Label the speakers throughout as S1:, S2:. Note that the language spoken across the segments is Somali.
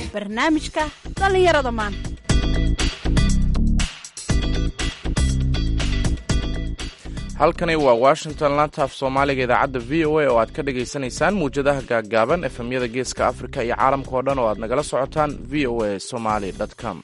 S1: barnaamijka dhallinyarada maanta
S2: halkani waa washington lantaaf soomaaliga idaacadda v o a oo aad ka dhagaysanaysaan muwjadaha gaaggaaban efemyada geeska afrika iyo caalamka oo dhan oo aad nagala socotaan v o a somaly com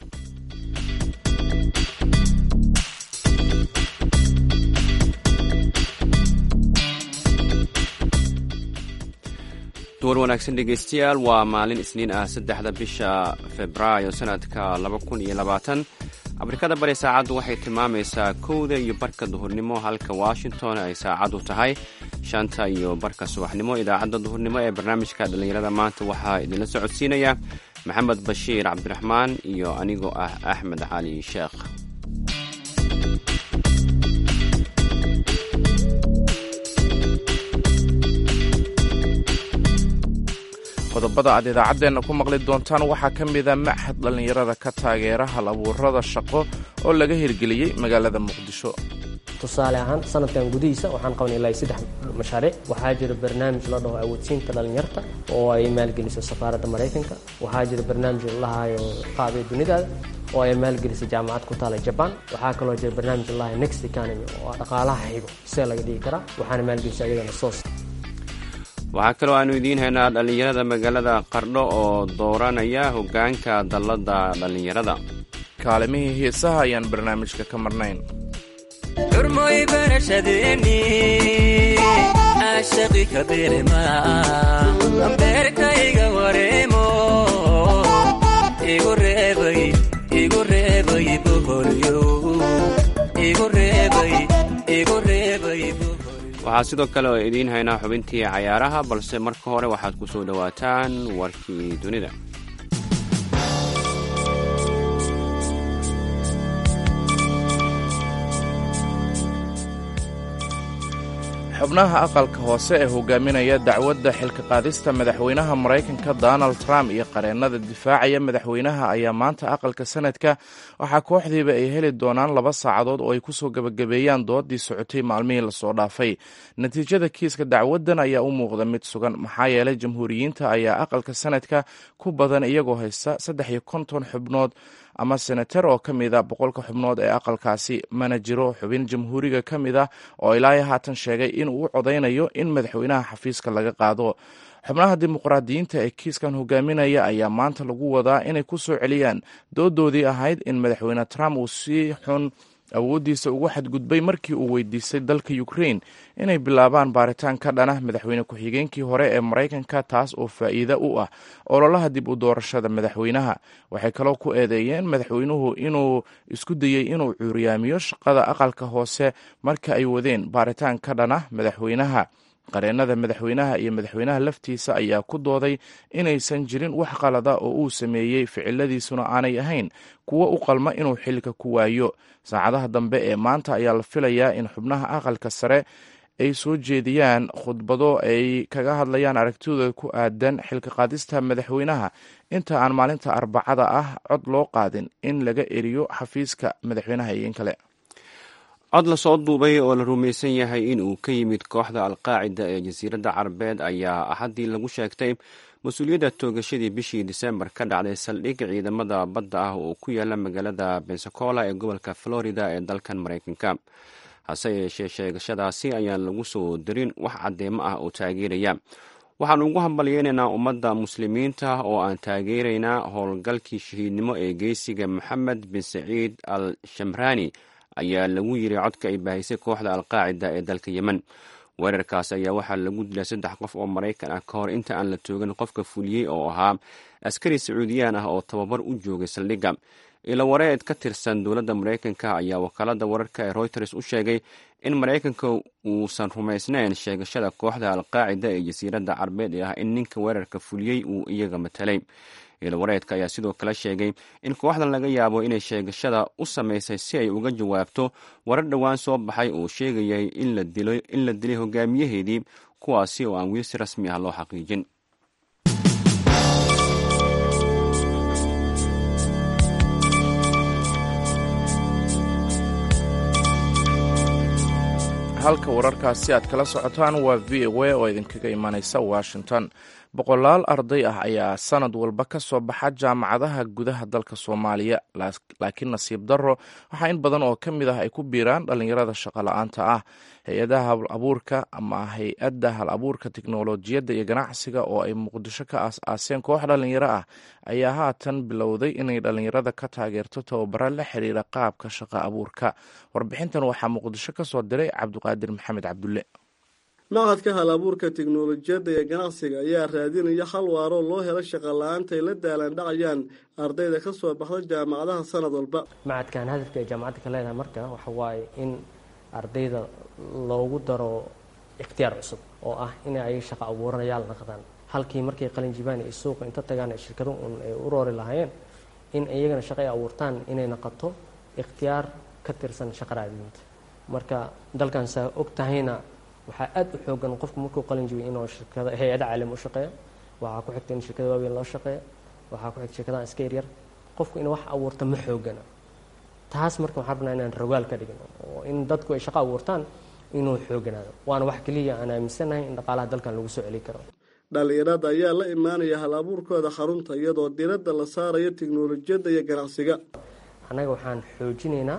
S3: duwar wanaagsan dhegaystayaal waa maalin isniin ah saddexda bisha februaayo sanadka laba kun iyo labaatan afrikada bari saacaddu waxay tilmaamaysaa kowda iyo barka duhurnimo halka washington ay saacaddu tahay shanta iyo barka subaxnimo idaacadda duhurnimo ee barnaamijka dhallinyarada maanta waxaa idinla socodsiinaya maxamed bashiir cabdiraxmaan iyo anigoo ah axmed cali sheekh
S2: qodobada aad idaacaddeenna ku maqli doontaan waxaa ka mida machad dhallinyarada ka taageera hal abuurada shaqo oo laga hirgeliyey magaalada muqdisho
S4: tusaale ahaan sanadkan gudihiisa waxaan qabanay ilaa saddex mashaariic waxaa jira barnaamij la dhaho awoodsiinta dhallinyarta oo ay maalgeliso safaaradda maraykanka waxaa jira barnaamij lalahayo qaabee dunidaada oo ay maalgelisay jaamacad ku taala jabaan waxaa kaloo jira barnaamij lalahayo next economy oo dhaqaalaha xigo see laga dhigi karaa waxaana maalgelisay ayadana soos
S3: waxaa kaloo aanu idiin haynaa dhallinyarada magaalada qardho oo dooranaya hoggaanka dalladda dhallinyarada
S2: kaalimihii heesaha ayaan barnaamijka ka marnayn
S5: xurmoy barashadeeni caashaqi ka beerema beerkayga wareemo igu reebay igu reebay boholyo igu reebay igu reebay
S3: waxaa sidoo kale oo idiin haynaa xubintii cayaaraha balse marka hore waxaad ku soo dhowaataan warkii dunida
S2: xubnaha aqalka hoose ee hogaaminaya dacwadda xilka qaadista madaxweynaha maraykanka donald trump iyo qareennada difaacaya madaxweynaha ayaa maanta aqalka sanadka waxaa kooxdiiba ay heli doonaan laba saacadood oo ay kusoo gebagabeeyaan doodii socotay maalmihii lasoo dhaafay natiijada kiiska dacwaddan ayaa u muuqda mid sugan maxaa yeelay jamhuuriyiinta ayaa aqalka sanadka ku badan iyagoo haysta saddex iyo konton xubnood ama senatar oo ka mid a boqolka xubnood ee aqalkaasi mana jiro xubin jamhuuriga ka mid ah oo ilaa haatan sheegay inuu u codaynayo in madaxweynaha xafiiska laga qaado xubnaha dimuqraadiyiinta ee kiiskan hogaaminaya ayaa maanta lagu wadaa inay ku soo celiyaan doodoodii ahayd in madaxweyne trump uu si xun awooddiisa ugu xadgudbay markii uu weydiistay dalka ukrain inay bilaabaan baaritaan ka dhana madaxweyne ku-xigeenkii hore ee maraykanka taas oo faa'iide u ah ololaha dib u doorashada madaxweynaha waxay kaloo ku eedeeyeen madaxweynuhu inuu isku dayey inuu cuuriyaamiyo shaqada aqalka hoose marka ay wadeen baaritaan ka dhana madaxweynaha qareennada madaxweynaha iyo madaxweynaha laftiisa ayaa ku dooday inaysan jirin wax qalada oo uu sameeyey ficiladiisuna aanay ahayn kuwo u qalma inuu xilka ku waayo saacadaha dambe ee maanta ayaa la filayaa in xubnaha aqalka sare ay soo jeediyaan khudbado ay kaga hadlayaan aragtidooda ku aadan xilka qaadista madaxweynaha inta aan maalinta arbacada ah cod loo qaadin in laga eriyo xafiiska madaxweynaha iyo in kale
S3: cod lasoo duubay oo la rumaysan yahay in uu ka yimid kooxda alqaacida ee jasiiradda carabeed ayaa axaddii lagu sheegtay mas-uuliyadda toogashadii bishii disembar ka dhacday saldhig ciidamada badda ah oo ku yaala magaalada bensacola ee gobolka florida ee dalkan maraykanka hase yeeshee sheegashadaasi ayaan lagu soo darin wax caddeemo ah oo taageeraya waxaanu ugu hambalyeynaynaa ummadda muslimiinta oo aan taageeraynaa howlgalkii shahiidnimo ee geysiga moxamed bin saciid al shamrani ayaa lagu yiri codka ay baahisay kooxda alqaacida ee dalka yemen weerarkaas ayaa waxaa lagu dilay saddex qof oo maraykan ah ka hor inta aan la toogan qofka fuliyey oo ahaa askari sacuudiyaan ah oo tababar u joogay saldhigga ilo wareed ka tirsan dowladda maraykanka ayaa wakaalada wararka ee reuters u sheegay in maraykanka uusan rumaysnayn sheegashada kooxda alqaacida ee jasiiradda carbeed ee ah in ninka weerarka fuliyey uu iyaga matelay ilowareedka ayaa sidoo kale sheegay in kooxdan laga yaabo inay sheegashada u samaysay si ay uga jawaabto warar dhowaan soo baxay oo sheegayay in la dilay hogaamiyaheedii kuwaasi oo aan weli si rasmi ah loo xaqiijin
S2: halka wararkaasi aad kala socotaan waa v o a oo idinkaga imanaysa washington boqolaal arday ah ayaa sanad walba ka soo baxa jaamacadaha gudaha dalka soomaaliya laakiin nasiib darro waxaa in badan oo ka mid ah ay ku biiraan dhallinyarada shaqola'aanta ah hay-adaha hal abuurka ama hay-adda hal abuurka tiknolojiyadda iyo ganacsiga oo ay muqdisho ka aas-aaseen koox dhallinyaro ah ayaa haatan bilowday inay dhallinyarada ka taageerto tababaro la xiriira qaabka shaqo abuurka warbixintan waxaa muqdisho ka soo diray cabdiqaadir maxamed cabdulle
S6: maqadka hal abuurka tiknolojiyadda iyo ganacsiga ayaa raadinaya hal waaroo loo helo shaqa la-aanta ay la daalaan dhacayaan ardayda ka soo baxda jaamacadaha sanad walba
S4: macadkan hadafka ay jaamacadda ka leedahay marka waxa waaye in ardayda loogu daro ikhtiyaar cusub oo ah in ay shaqo abuuranayaal naqdaan halkii markay qalin jibaan iyo suuqa inta tagaan shirkado un ay u roori lahaayeen in iyagana shaqo ay abuurtaan inay naqato ikhtiyaar ka tirsan shaqa raadinta marka dalkan saa og tahayna waxaa aada u xoogan qofku markuu qalin jibiy inuu shirkada hay-ada caalam u shaqeeyo waxaa ku xigta in shirkada waaweyn loo shaqeeyo waxaa ku xigta shirkadaha iska yaryar qofku in wax abuurta ma xoogana taas marka waxaan rabnaa inaan rogaal ka dhigno oo in dadku ay shaqo abuurtaan inuu xooganaado waana wax keliya aan aaminsanahay in dhaqaalaha dalkan lagu soo celi karo
S6: dhalinyarada ayaa la imaanaya hal abuurkooda xarunta iyadoo diradda la saarayo tiknolojiyadda iyo ganacsiga
S4: annaga waxaan xoojinaynaa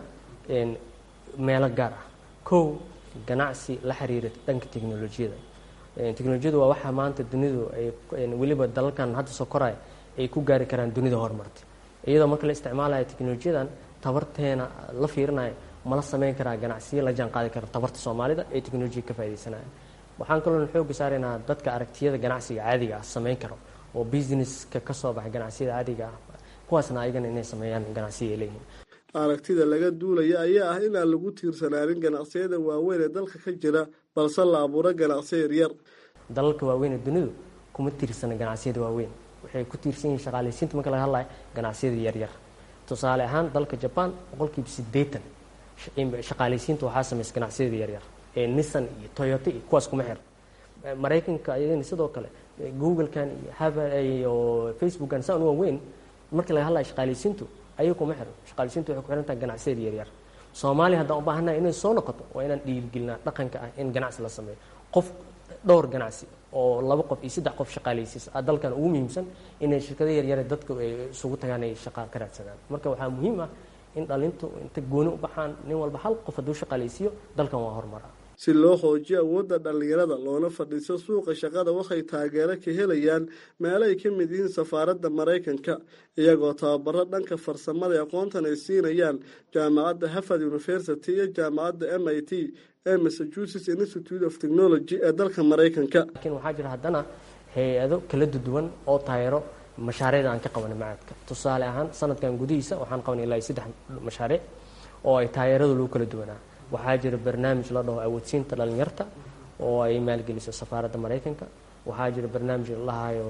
S4: meelo gaar ah kow ganacsi la xiriira dhanka teknolojiyada teknolojiyadu waa waxaa maanta dunidu ay weliba dalalkan hadda soo koraya ay ku gaari karaan dunida horumartay iyadoo marka la isticmaalayo teknolojiyadan tabarteena la fiirinayo mala sameyn karaa ganacsiyo la jaan qaadi kara tabarta soomaalida ee teknolojiya ka faaidaysanaya waxaan kaloo xooga saaraynaa dadka aragtiyada ganacsiga caadiga ah sameyn karo oo businesska ka soo baxa ganacsiyada caadiga ah kuwaasna ayagana inay sameeyaan ganacsiya ay leeyihiin
S6: aragtida laga duulaya ayaa ah inaan lagu tiirsanaanin ganacsiyada waaweyn ee dalka ka jira balse la abuuro ganacsiyo yaryar
S4: dalalka waaweyn ee dunidu kuma tiirsana ganacsiyada waaweyn waxay ku tiirsan yihiin shaqaalaysiinta marka laga hadlayo ganacsiyada yaryar tusaale ahaan dalka jaban boqolkiiba sideetan shaqaalaysiinta waxaa samaysa ganacsiyada yaryar ee nissan iyo toyota iyo kuwaas kuma xir maraykanka ayadana sidoo kale googlekan iyo haver iyo facebookan saan waaweyn marka laga hadlayo shaqaalaysiintu ayaga kuma xiran shaqaalisiintu waxay ku xiran tahay ganacsiyada yaryar soomaaliya haddaan u baahannahay inay soo noqoto waa inaan dhiirigelinaa dhaqanka ah in ganacsi la sameeyo qof dhowr ganacsi oo laba qof iyo saddex qof shaqaalaysiis ah dalkan ugu muhiimsan inay shirkado yaryare dadka ay isugu tagaan ay shaqa ka raadsadaan marka waxaa muhiim ah in dhalintu inta gooni u baxaan nin walba hal qof hadduu shaqaalaysiiyo dalkan waa horumara
S6: si loo xoojiyo awoodda dhallinyarada loona fadhiiso suuqa shaqada waxay taageero ka helayaan meelo ay ka mid yihiin safaaradda maraykanka iyagoo tababaro dhanka farsamada aqoontan ay siinayaan jaamacadda harvard university iyo jaamacadda m i t ee massachusetts institute of technology ee dalka maraykanka
S4: laakiin waxaa jira haddana hay-ado kala duwan oo taageero mashaariicda aan ka qabanay macadka tusaale ahaan sanadkan gudihiisa waxaan qabanay ilaa saddex mashaariic oo ay taageeradu lagu kala duwanaa waxaa jira barnaamij la dhaho awoodsiinta dhalinyarta oo ay maalgeliso safaaradda maraykanka waxaa jira barnaamij lahayo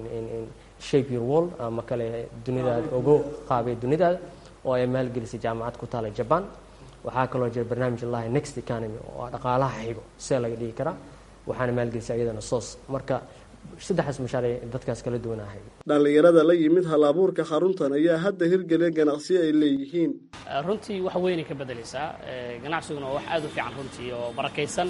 S4: shape your world ama kale dunidaada ogo qaabee dunidaada oo ay maalgelisay jaamacad ku taala jaban waxaa kaloo jira barnaamij lahayo next economy oo dhaqaalaha xigo see laga dhigi karaa waxaana maalgelisay iyadana soos marka saddexdaas mashaariic dadkaas kala duwanahay
S6: dhallinyarada la yimid hal abuurka xaruntan ayaa hadda hirgeliya ganacsiyo ay leeyihiin
S7: runtii wax weynay ka bedelaysaa ganacsiguna waa wax aada u fiican runtii oo barakaysan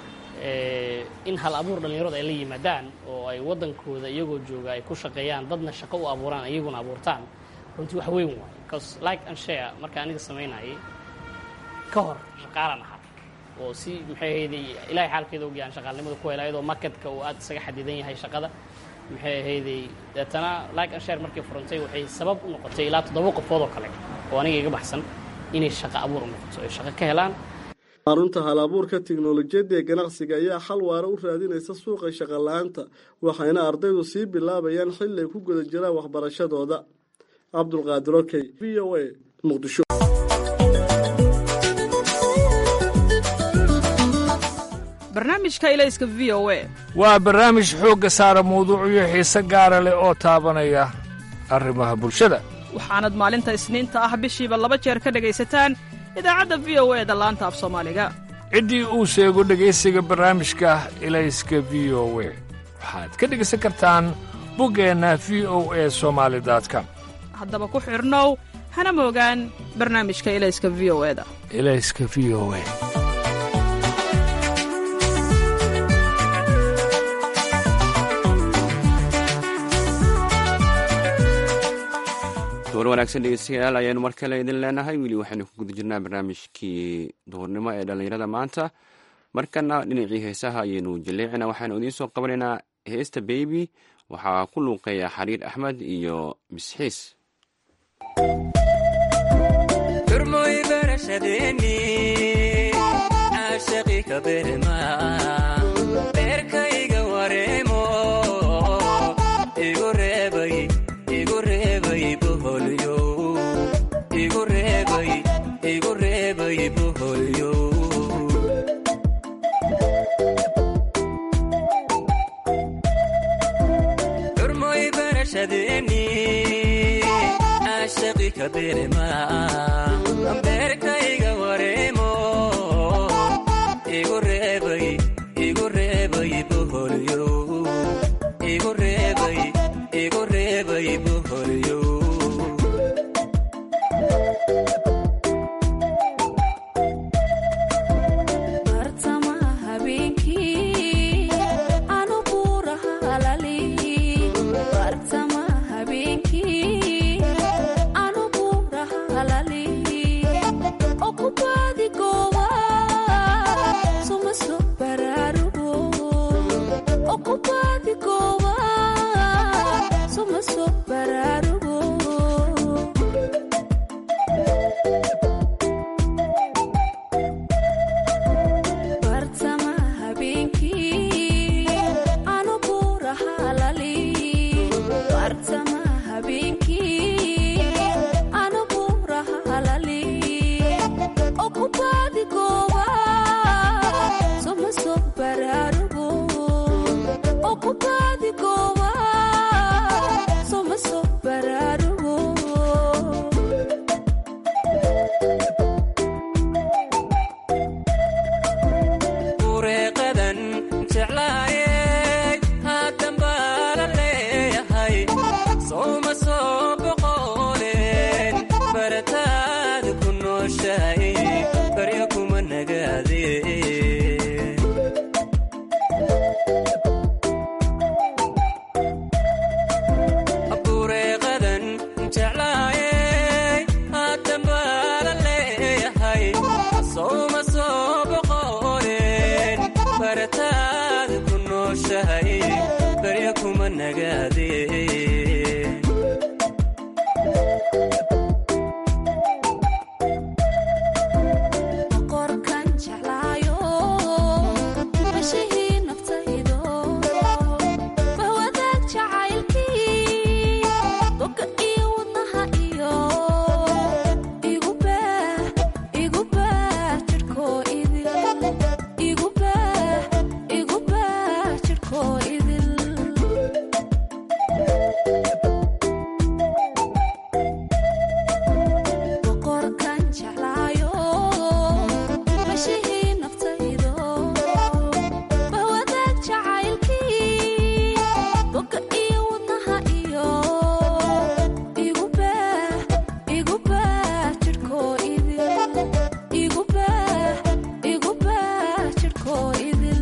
S7: in hal abuur dhallinyaradu ay la yimaadaan oo ay waddankooda iyagoo jooga ay ku shaqeeyaan dadna shaqo u abuuraan iyaguna abuurtaan runtii wax weyn waay bcause like and share marka aniga samaynayay ka hor shaqaalan ahaa oo si maxay ahayday ilaahay xaalkeeda ogyahan shaqaalnimada ku hela iyadoo marketka uu aada isaga xadidan yahay shaqada maxay ahayday deetana like and share markii furantay waxay sabab u noqotay ilaa toddoba qofood oo kale oo aniga iga baxsan inay shaqo abuur u noqoto ay shaqo ka helaan
S6: xarunta hal abuurka tiknolojiyadda ee ganacsiga ayaa xal waara u raadinaysa suuqa shaqa la-aanta waxayna ardaydu sii bilaabayaan xilli ay ku guda jiraan waxbarashadooda cabdulqaadir okey v o a muqdisho
S1: barnaamijka ilayska v o a
S8: waa barnaamij xoogga saara mawduucyo xiise gaara leh oo taabanaya arrimaha bulshada
S1: waxaanad maalinta isniinta ah bishiiba laba jeer ka dhegaysataan idaacadda v o e da laanta af soomaaliga
S8: ciddii uu sheego dhegaysiga barnaamijka ilayska v o we waxaad ka dhegaysan kartaan buggeenna v o e somaali com
S1: haddaba ku xidhnow hana moogaan barnaamijka ilayska v o e da
S8: ilayska v o e
S3: war wanaagsan dhegeystayaal ayaanu mar kale idin leenahay weli waxaynu ku guda jirnaa barnaamijkii duhurnimo ee dhallinyarada maanta markana dhinacii heesaha ayaynu jaleecina waxaanu idiin soo qabanaynaa heesta beybi waxaa ku luuqeeya xariir axmed iyo misxiis
S5: turmoy barashadeeni caashaqi ka berma beerkayga wareemo igu reebay igu reebay boholyo igu reebay igu reebay boholyo turmoy barashadeeni caashaqi ka berma beerkayga wareemo igu reebay igu reebay boholyo igu reebay igu reebay boholyo
S9: bartamaha habeenkii anu buuraha halali bartamaha habeenkii anu buuraha halali okubaadi gooba suma so baraarugo okubaadi gooba suma so baraarugo bartamaha habeenkii anu buuraha halali bartamaha habeenkii anu buuraha halali okubaadi gooba soma so baraarugo okubaadi gooba soma so baraarugo
S5: ureeqadan jeclaayey haatan baa la leeyahay sooma soo boqoleen barataada ku nooshahay baryo kuma nagaadeen bureeqadan jeclaayey haatan baa la leeyahay sooma soo boqoleen barataada ku nooshahay baryo kuma nagaadeen
S9: qorkan jeclaayo bashihii naftaydo bahwadaag jacaylkii boga iyo wadnaha iyo igu baah igu baah jidhkoo idil igu baah igu baah jidhkoo idil boqorkan jeclaayo bashihii naftaydo bahwadaag jacaylkii boga iyo wadnaha iyo igu baah igu baah jidhkoo idil igu baah igu baah jidhkoo idil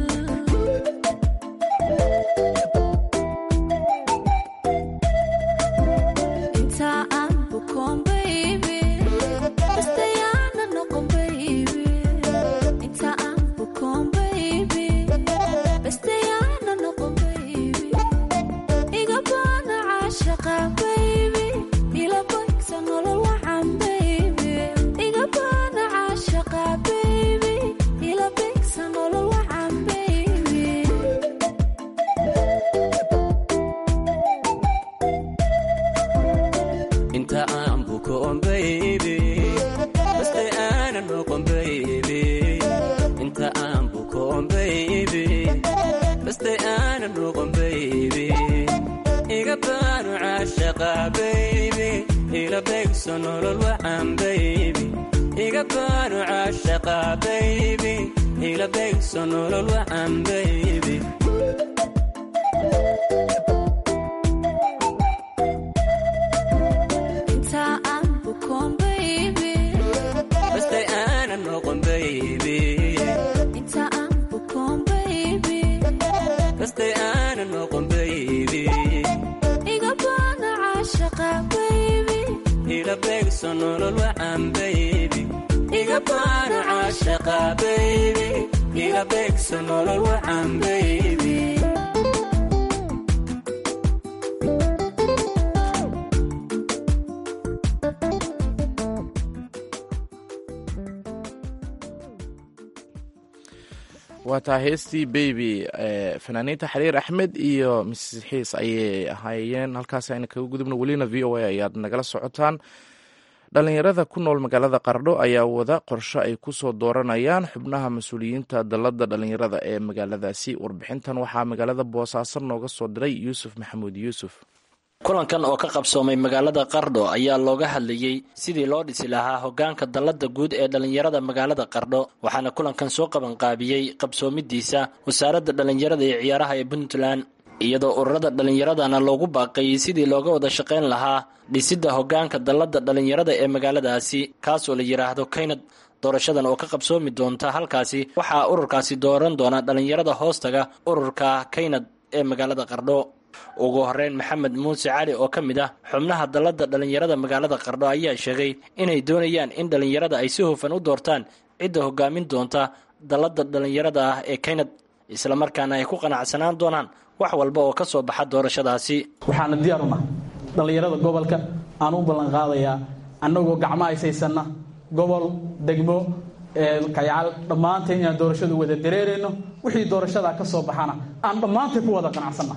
S9: inta aan bukoon baby bastayaana noqon baby inta aan bukoon baby bastayaana noqon baby iga baana caashaqa baby ila bagsa nolol wacan baby iga baana caashaqa baby ila bagsa nolol wacan baby
S5: inta aan bukoon baybi baste aanan noqon baybi inta aan bukoon baybi baste aanan noqon baybi iga baanu caashaqa baybi ila beegso nolol wacan baybi iga baanu caashaqa baybi ila beegso nolol wacan baybi
S9: inta aan bukoon baby
S5: baste aanan noqon baybi
S9: inta aan bukoon baby
S5: baste aanan noqon baybi
S9: iga baana caashaqa baby
S5: beegso nolol wacan baybi iga baano caashaqa baybi iga beegso nolol wacan baybi
S2: waa taa heestii baby fanaaniinta xariir axmed iyo mrs xiis ayay ahaayeen halkaas ayna kaga gudubno welina v o a ayaad nagala socotaan dhalinyarada ku nool magaalada qardho ayaa wada qorsho ay kusoo dooranayaan xubnaha mas-uuliyiinta dalladda dhalinyarada ee magaaladaasi warbixintan waxaa magaalada boosaaso nooga soo diray yuusuf maxamuud yuusuf
S10: kulankan oo ka qabsoomay magaalada qardho ayaa looga hadlayey sidii loo dhisi lahaa hogaanka dalladda guud ee dhallinyarada magaalada qardho waxaana kulankan soo qabanqaabiyey qabsoomidiisa wasaaradda dhallinyarada ee ciyaaraha ee puntland iyadoo ururada dhallinyaradana loogu baaqayey sidii looga wada shaqayn lahaa dhisidda hogaanka dalladda dhallinyarada ee magaaladaasi kaasoo la yidhaahdo kaynad doorashadan oo ka qabsoomi doonta halkaasi waxaa ururkaasi dooran doona dhallinyarada hoostaga ururka kaynad ee magaalada qardho ugu horeyn maxamed muuse cali oo ka mid ah xubnaha dalladda dhallinyarada magaalada qardho ayaa sheegay inay doonayaan in dhallinyarada ay si hufan u doortaan cidda hogaamin doonta dalladda dhallinyarada ah ee kaynad islamarkaana ay ku qanacsanaan doonaan wax walba oo ka soo baxa doorashadaasi
S11: waxaana diyaar u nahay dhallinyarada gobolka aan u ballanqaadayaa annagoo gacmo aysaysanna gobol degmo kayacal dhammaanteen inaan doorashadu wada dareerayno wixii doorashadaa ka soo baxana aan dhammaanteen ku wada qanacsanna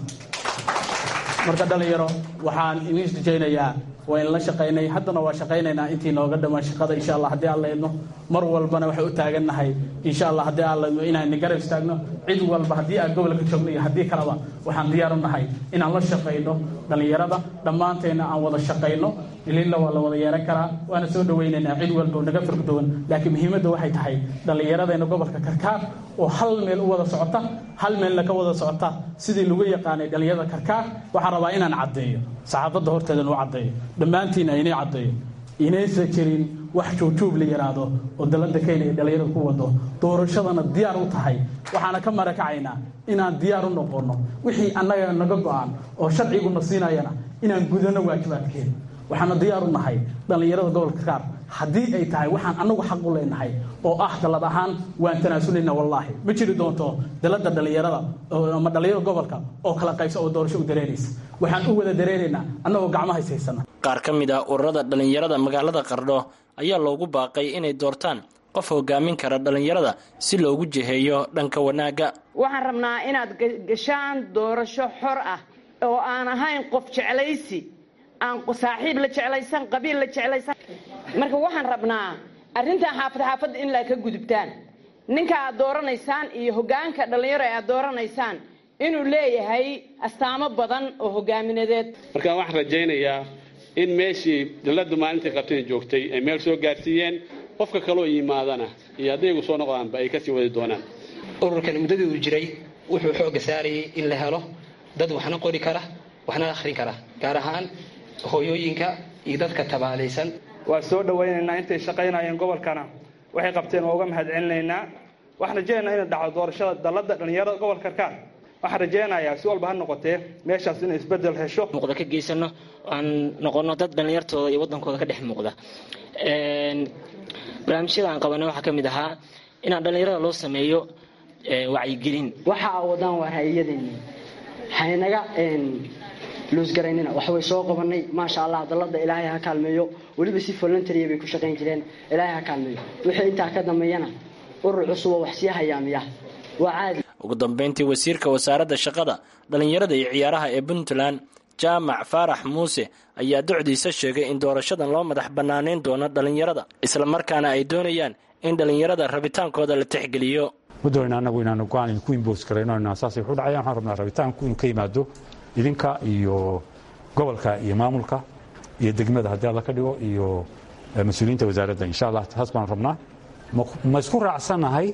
S11: marka dhallinyaro waxaan idiin rajaynayaa waa in la shaqaynay haddana waa shaqaynaynaa intii nooga dhammaan shaqada insha allah haddii aan laydno mar walbana waxay u taagannahay insha allah haddii aan laydno inaan garab istaagno cid walba haddii aan gobolka joogno iyo haddii kaleba waxaan diyaar u nahay inaan la shaqayno dhallinyarada dhammaanteenna aan wada shaqayno ilila waa la wada yeeran karaa waana soo dhawaynaynaa cid walba oo naga firgdowan laakiin muhiimadda waxay tahay dhallinyaradeenna gobolka karkaar oo hal meel u wada socota hal meelna ka wada socota sidii lagu yaqaanay dhallinyarada karkaar waxaan rabaa inaan caddeeyo saxaafadda horteedan u caddeeyo dhammaantiina inay caddeeyo inaysa jirin wax juubjuub la yidhaahdo oo dalladda kenya ay dhallinyarada ku wado doorashadana diyaar u tahay waxaana ka marakacaynaa inaan diyaar u noqonno wixii annaga naga go-aan oo sharciguna siinayana inaan gudano waajibaadkeeda waxaana diyaar u nahay dhallinyarada gobolka kaar haddii ay tahay waxaan annagu xaq u leenahay oo ah dallad ahaan waan tanaasuleyna wallaahi ma jiri doonto dalladda dhallinyarada ama dhallinyarada gobolka oo kala qaybsa oo doorasho u dareeraysa waxaan u wada dareeraynaa annagoo gacmaha ishaysana
S10: qaar ka mid ah ururada dhallinyarada magaalada qardho ayaa loogu baaqay inay doortaan qof hogaamin kara dhallinyarada si loogu jiheeyo dhanka wanaagga
S12: waxaan rabnaa inaad gashaan doorasho xor ah oo aan ahayn qof jeclaysi aan saaxiib la jeclaysan qabiil la jeclaysan marka waxaan rabnaa arrintan xaafad xaafadda in la ka gudubtaan ninka aad dooranaysaan iyo hogaanka dhallinyaro ee aad dooranaysaan inuu leeyahay astaamo badan oo hogaaminedeed
S13: marka waxaan rajaynayaa in meeshii dalladdu maalintii qabteen joogtay ay meel soo gaarsiiyeen qofka kaloo yimaadana iyo haddaygu soo noqdaanba ay kasii wadi doonaan
S14: ururkan muddadii uu jiray wuxuu xoogga saarayay in la helo dad waxna qori kara waxna akhrin kara gaar ahaan hooyooyinka iyo dadka tabaalaysan
S15: waa soo dhawaynaynaa intay shaqaynayeen gobolkana waxay qabteen waa uga mahad celinaynaa waxaan rajaynaynaa inay dhacdo doorashada dalladda dhallinyarada gobolka karkaar waxaan rajaynayaa si walba ha noqotee meeshaas inay isbedel hesho
S16: muuqda ka geysano aan noqono dad dhallinyartooda iyo waddankooda ka dhex muuqda barnaamijyada aan qabanay waxaa ka mid ahaa inaan dhallinyarada loo sameeyo wacyigelin
S17: waxa aa wadaan waa hay-adeeni haynaga luusgaraynina wax way soo qabanay maasha allah dalladda ilaahay ha kaalmeeyo weliba si voluntaria bay ku shaqayn jireen ilaahay ha kaalmeeyo wixii intaa ka dambeeyana urur cusuboo wax sii hayaamiya waa caadi
S10: ugu dambeyntii wasiirka wasaaradda shaqada dhallinyarada iyo ciyaaraha ee puntland jaamac faarax muuse ayaa docdiisa sheegay in doorashadan loo madax bannaaneyn doono dhallinyarada islamarkaana ay doonayaan in dhallinyarada rabitaankooda la tixgeliyo
S18: ma doonayna annagu inaanu go-aan ku imboos karayno saasay wuxu dhacayaan waxaan rabnaa rabitaanku inuu ka yimaado idinka iyo gobolka iyo maamulka iyo degmada haddii alla ka dhigo iyo mas-uuliyiinta wasaaradda insha allah taas baan rabnaa ma isku raacsannahay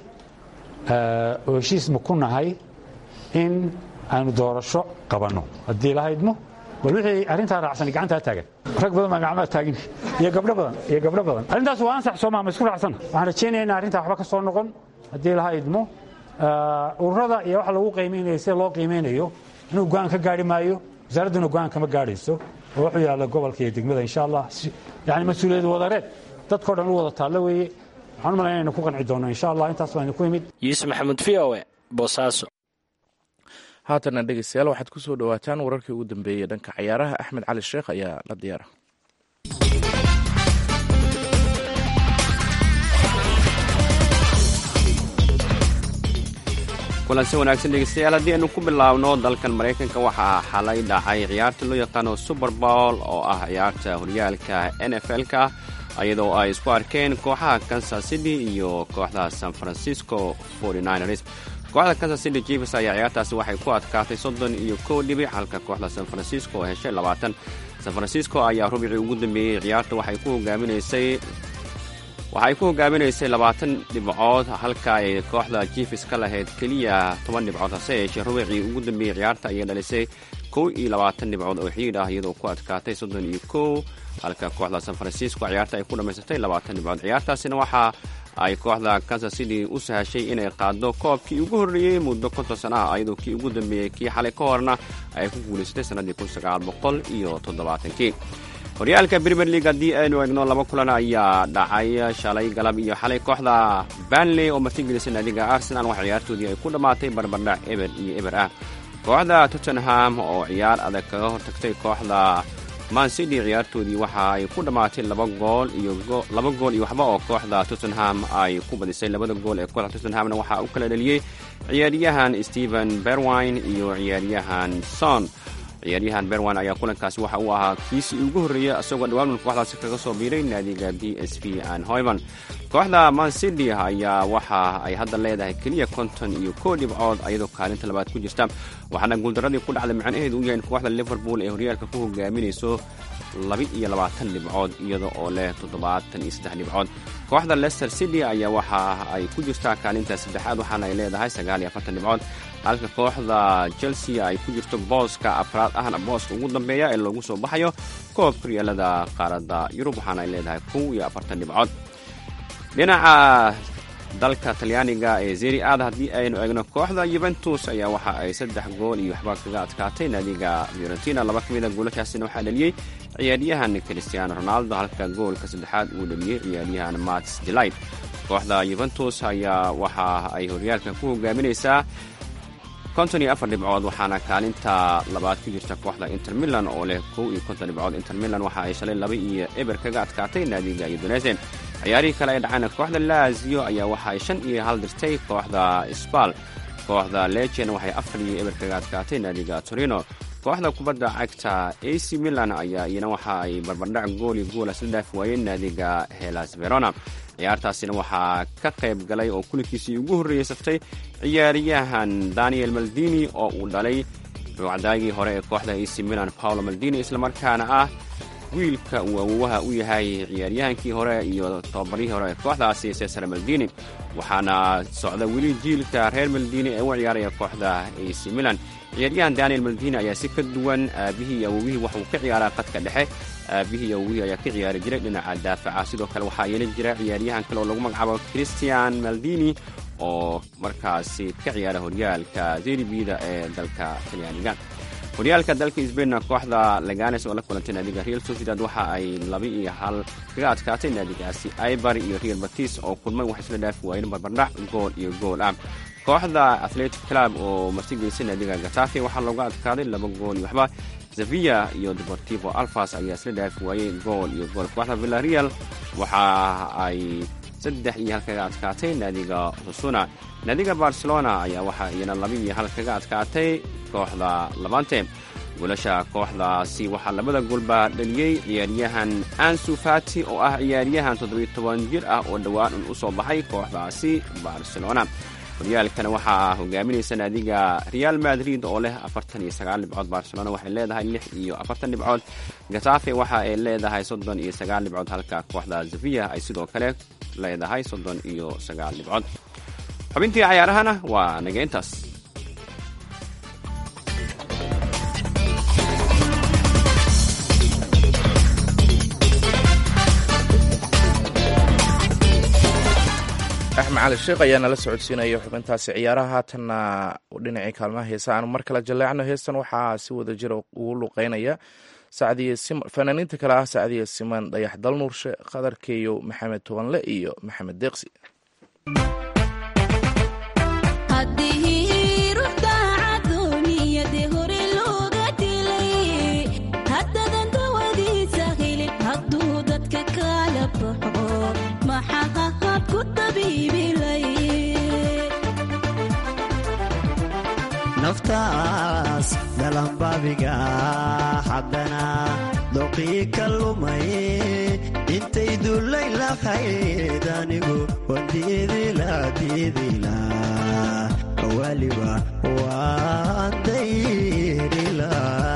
S18: oo heshiis ma ku nahay in aanu doorasho qabanno haddii la haydmo bal wixii arrintaa raacsan gacantaa taagan rag badan baa gacmaha taagin iyo gabdho badan iyo gabdho badan arrintaas waa ansax soomaa ma isku raacsanna waxaan rajaynaya in arrintaa waxba ka soo noqon haddii la haydmo ururada iyo waxa lagu qiimaynayo sida loo qiimaynayo inuu go-aan ka gaari maayo wasaaradduna go-aan kama gaadhayso oo wuxuu yaalla gobolka iyo degmada insha allah yani mas-uuliyad wadareed dadkao dhan u wada taallo weeye waxaan u malaya inaynu ku qanci doonno insha allah intaas baan idinku imid
S10: yuusuf maxamuud v o e boosaaso
S2: haatana dhegeystayaal waxaad ku soo dhowaataan wararkii ugu dambeeyey dhanka cayaaraha axmed cali sheekh ayaa la diyaara
S3: kulansi wanaagsan dhegeystayaal haddii aynu ku bilaabno dalkan maraykanka waxaa xalay dhacay ciyaarta loo yaqaano super bowl oo ah ciyaarta horyaalka n f l-ka iyadoo ay isku arkeen kooxaha kansas city iyo kooxda san francisco 49ers kooxda kansas city jefes ayaa ciyaartaasi waxay ku adkaatay soddon iyo kow dhibic halka kooxda san francisco oo heshay labaatan san francisco ayaa rubicii ugu dambeeyey ciyaarta waxay ku hogaaminaysay waxay ku hogaaminaysay labaatan dhibcood halka ay kooxda jefes ka lahayd keliya toban dhibcood hase yeeshee rubicii ugu dambeeyey ciyaarta ayay dhalisay kow iyo labaatan dhibcood oo xiidh ah iyadoo ku adkaatay soddon iyo kow halka kooxda san francisco ciyaarta ay ku dhammaysatay labaatan dhibcood ciyaartaasina waxaa ay kooxda kansas city u sahashay inay qaado koobkii ugu horreeyey muddo konton sana ah iyadoo kii ugu dambeeyey kii xalay ka horna ay ku guulaysatay sannaddii kun sagaal boqol iyo toddobaatankii horyaalka premier league haddii aynu eegno laba kulan ayaa dhacay shalay galab iyo xalay kooxda banley oo martigelisay naadiga arsenal wax ciyaartoodii ay ku dhammaatay barbardhac eber iyo eber ah kooxda tottenham oo ciyaar adag kaga hortagtay kooxda mancity ciyaartoodii waxa ay ku dhammaatay laba gool iyo laba gool iyo waxba oo kooxda tottenham ay ku badisay labada gool ee kooxda tottenhamna waxaa u kala dhaliyey ciyaaryahan stephen berwine iyo ciyaaryahan son ciyaaryahan berwan ayaa kulankaasi waxa uu ahaa kiisii ugu horreeyey isagoo dhawaan kooxdaasi kaga soo biiray naadiga b s v an hoyman kooxda mancity ayaa waxa ay hadda leedahay keliya konton iyo kow dhibcood ayadoo kaalinta labaad ku jirta waxaana guuldaradii ku dhacday macnaheedu u yahay in kooxda liverpool ee horyaalka ku hogaaminayso laba iyo labaatan dhibcood iyada oo leh toddobaatan iyo saddex dhibcood kooxda leicester city ayaa waxa ay ku jirtaa kaalinta saddexaad waxaana ay leedahay sagaal iyo afartan dhibcood halka kooxda chelsea ay ku jirto booska afraad ahna booska ugu dambeeya ee loogu soo baxayo koobka horyaalada qaaradda yurub waxaana ay leedahay kow iyo afartan dhibcood dhinaca dalka talyaaniga ee zeri aad haddii aynu eegno kooxda yuventus ayaa waxa ay saddex gool iyo waxba kaga adkaatay naadiga fiorentina laba ka mid a goolashaasina waxaa dhaliyey ciyaaryahan cristiano ronaldo halka goolka saddexaad uu dhaliyey ciyaaryahan mats delight kooxda yuventus ayaa waxa ay horyaalka ku hogaaminaysaa konton iyo afar dhibcood waxaana kaalinta labaad ku jirta kooxda inter milan oo leh kow iyo konton dhibcood inter milan waxa ay shalay laba iyo eber kaga adkaatay naadiga udonese ciyaarihii kale ay dhacayna kooxda lazio ayaa waxa ay shan iyo hal dirtay kooxda sbal kooxda lejen waxay afar iyo eber kaga adkaatay naadiga torino kooxda kubadda cagta ac milan ayaa iyana waxa ay barbardhac gooli goola isla dhaafi waayeen naadiga helas verona ciyaartaasina waxaa ka qayb galay oo kulankiisii ugu horreeyey saftay ciyaaryahan daniel maldini oo uu dhalay ruucdaagii hore ee kooxda ac milan paolo maldini islamarkaana ah wiilka uu awowaha u yahay ciyaaryahankii hore iyo tababarihii hore ee kooxdaasi cesar maldini waxaana socda weli jiilka reer maldini ee u ciyaaraya kooxda ac milan ciyaaryahan daniel maldini ayaa si ka duwan aabihii iyo awowihii waxuu ka ciyaaraa qadka dhexe aabihii iyo awowihii ayaa ka ciyaari jiray dhinaca daafaca sidoo kale waxaa yeelan jira ciyaaryahan kale oo lagu magacaabo christian maldini oo markaasi ka ciyaara horyaalka zeribida ee dalka talyaaniga horyaalka dalka sbainna kooxda laganes oo la kulantay naadiga real sociedad waxa ay laba iyo hal kaga adkaatay naadigaasi ibar iyo real batis oo kulmay wax isla dhaafi waayeen barbardhac gool iyo gool ah kooxda athletic club oo martigelisay naadiga gatafe waxaa looga adkaaday laba gool iyo waxba sevilla iyo deportivo alfas ayaa isla dhaafi waayey gool iyo gool kooxda villareal waxa ay saddex iyo hal kaga adkaatay naadiga husuna naadiga barcelona ayaa waxaa iyana laba iyo hal kaga adkaatay kooxda labante goolasha kooxdaasi waxaa labada goolba dhaliyey ciyaaryahan ansu fati oo ah ciyaaryahan toddobiyo toban jir ah oo dhowaan un u soo baxay kooxdaasi barcelona horyaalkana waxaa hogaaminaysa naadiga real madrid oo leh afartan iyo sagaal dhibcood barcelona waxay leedahay lix iyo afartan dhibcood gatafe waxa ay leedahay soddon iyo sagaal dhibcood halka kooxda sevilla ay sidoo kale leedahay soddon iyo sagaal dhibcood xubintii cayaarahana waa naga intaas
S2: axmed cali sheekh ayaa nala socodsiinaya xubintaasi ciyaaraha haatanna dhinacii kaalmaha heesa aanu mar kale jaleecno heestan waxaa si wada jira ugu luqeynaya fanaaniinta kale ah sacdiye siman dayax dalnuurshe khadar keeyow maxamed tobanle iyo maxamed deeqsi
S19: naftaas dhalanbaabiga haddana doqii ka lumay intay dullay lahayd anigu wandiidila diidila waliba waan dayrila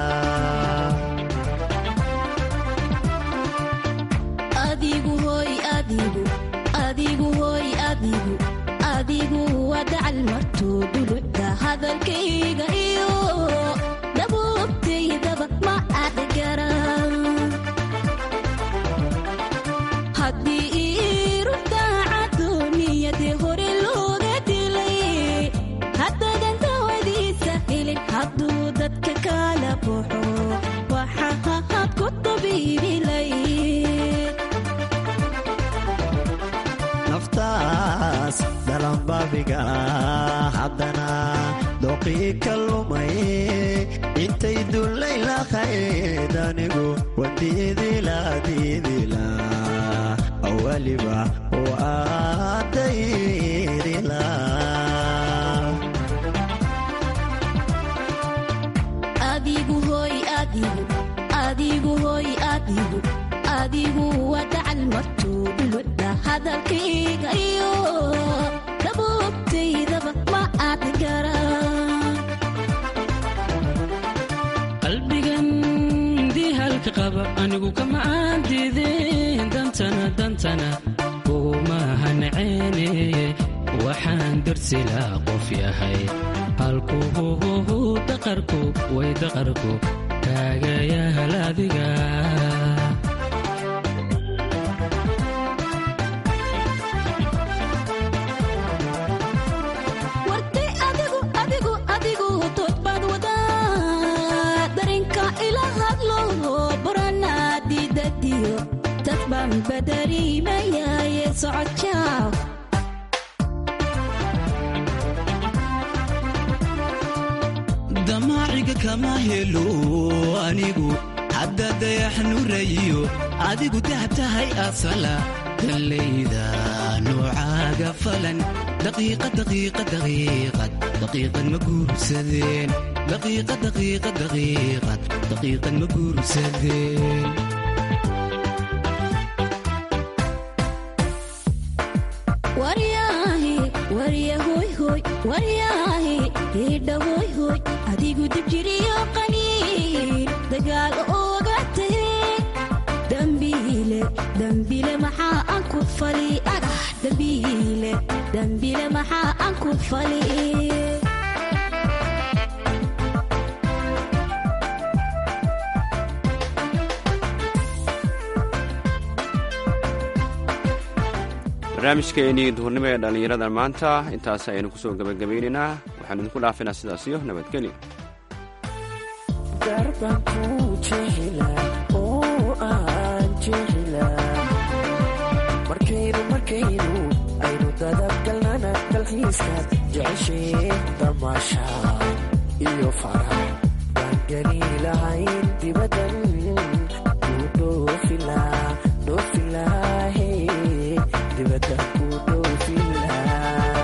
S9: adigu waa dacal martuu dhulucda hadalkayga iyo dabuubtaydaba ma aad garan haddii iirudaacadooniyadii hore looga dilay haddadan dawadiisa helin hadduu dadka kala baxo waxaad ku dabiibilay
S19: naftaas dhalanbaabiga haddana doqii ka lumay intay dullay lahayd anigu wandiidila diidila waliba waa dayrila
S9: adigu hoy adigu adigu hoy adigu adigu waa dacal martuu dhuludda hadalkayga iyo dabuubtaydaba ma aad garan
S5: qalbigan dihalka qaba anigu kama aan diideen dantana dantana kugumaha naceene waxaan darsilaa qof yahay halkuhuhuhu daqarku way daqarku kaagayahal adiga
S9: wartay adigu adigu adigu toodbaad wadaa darinka ila hadlo buranaa diidadiyo dad baan badariimayaye socodjaaw
S5: damaaciga kama helo anigu hadda dayax nurayo adigu dahab tahay asala dallayda noocaaga falan daqiiqa daqiiqa daqiiqad daqiiqad ma guursadeen daqiiqa daqiiqa daqiiqad daqiiqad ma guursadeen
S9: waryaahe warya hoyhoy waryaahe hiidha hoyhoy adigu dibjiriyo qaniin dagaal ooga tahe dambiile dambiile maxaa aan ku fali adah dambiile dambiile maxaa aan ku fali
S3: barnaamijkeenii duhurnimo ee dhallinyarada maanta intaas ayaynu kusoo gebagabaynaynaa waxaanu idinku dhaafinaa sidaas iyo nabadgelyo
S20: darbankuu jeclaa oo aan jeclaa markaynu markaynu aynu dadabgalnana dalxiiska jeceshee damaasha iyo farax baan geli lahayn dibadan kuu dhoofilaa dhoofilaahe dibadda kuu dhoofilaa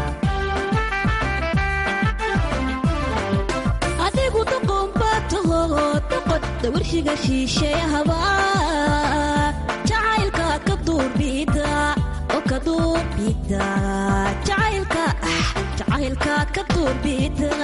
S9: adigu doqonbaataho doqod dawarshiga shiisheyahaba jacaylka ka duurbida oo ka duurbida jacaylka ah, jacaylka ka duurbida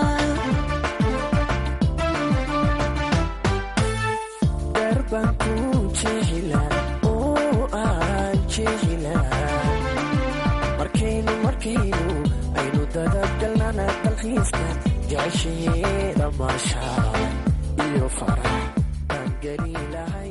S20: darbankuu jeclaa oo aan jeclaa markaynu markaynu aynu dadabgalnana dalxiiska jeceshee damaasha iyo farax baan geli lahay